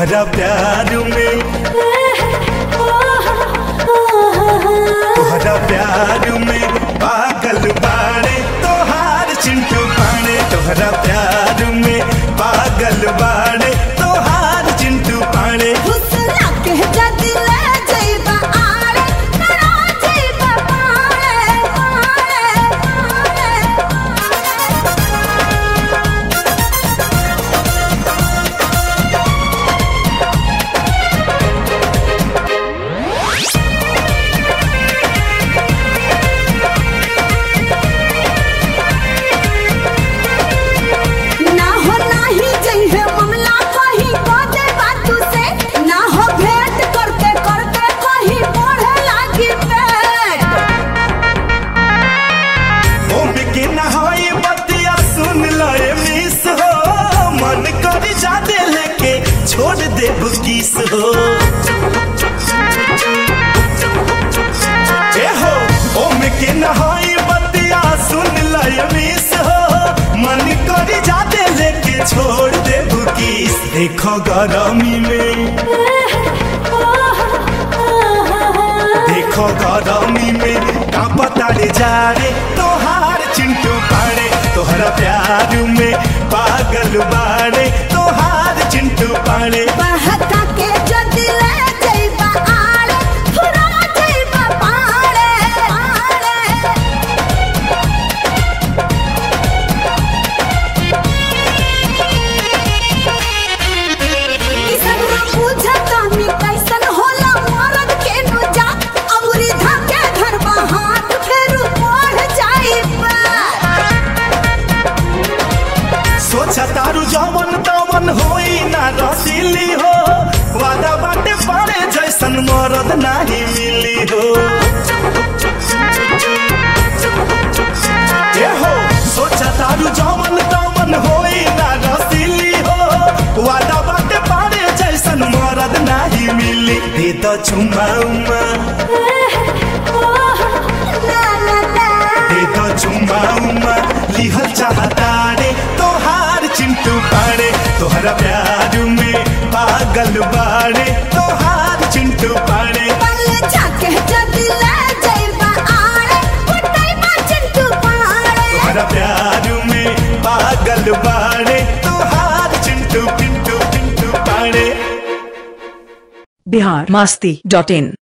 तोहरा प्यार में तोहरा प्यार में पागल बाड़े तोहार चिंटू पाड़े तोहरा प्यार में पागल बाड़े तोहार चिंटू पाड़े हुस्ना के जदी ले जइबा आड़े करा जइबा पाड़े पाड़े ना हो नाही जइहे मामला कहीं बाते बातू से ना हो भेंट करते करते कहीं बढ़े लागी पेट ओम के नहाई बतिया सुन लए मिस हो मन करी जादे लेके छोड़ दे बुकिस हो ए हो ओम के नहाई बतिया सुन लए मिस हो मन करी जादे लेके छोड़ दे बुकिस देखो गरमी में देखो गरमी में का पता रे जा रे तोहार चिंटू पाड़े तोहरा प्यार में पागल बाड़े तोहार चिंटू पाड़े बहता के जदी ले जइबा आड़े फुरा जइबा पाड़े पाड़े ई सब ना बुझता मी कैसन होला मरद के नु जा अमरी धके धरबा हाथ फेर बढ़ जाइबा सोचा तारू जवन तवन होई ना रसीली हो वादा बाटे पड़े जैसन मरद नाही मिली हो ए हो सोचा तारू जवन तवन होई ना रसीली हो वादा बाटे पड़े जैसन मरद नाही मिली दे दो चुमा उमा ला ला ला दे दो चुमा उमा लिहल चाहता रे तोहार चिंटू पाड़े तोहरा प्यार में पागल बाड़े तोहार चिंटू पाड़े पल्ले जाके जदी ले जइबा आड़े कुटाइबा चिंटू पाड़े तोहरा प्यार में पागल बाड़े तोहार चिंटू पिंटू पिंटू पाड़े बिहार मास्ती डॉट इन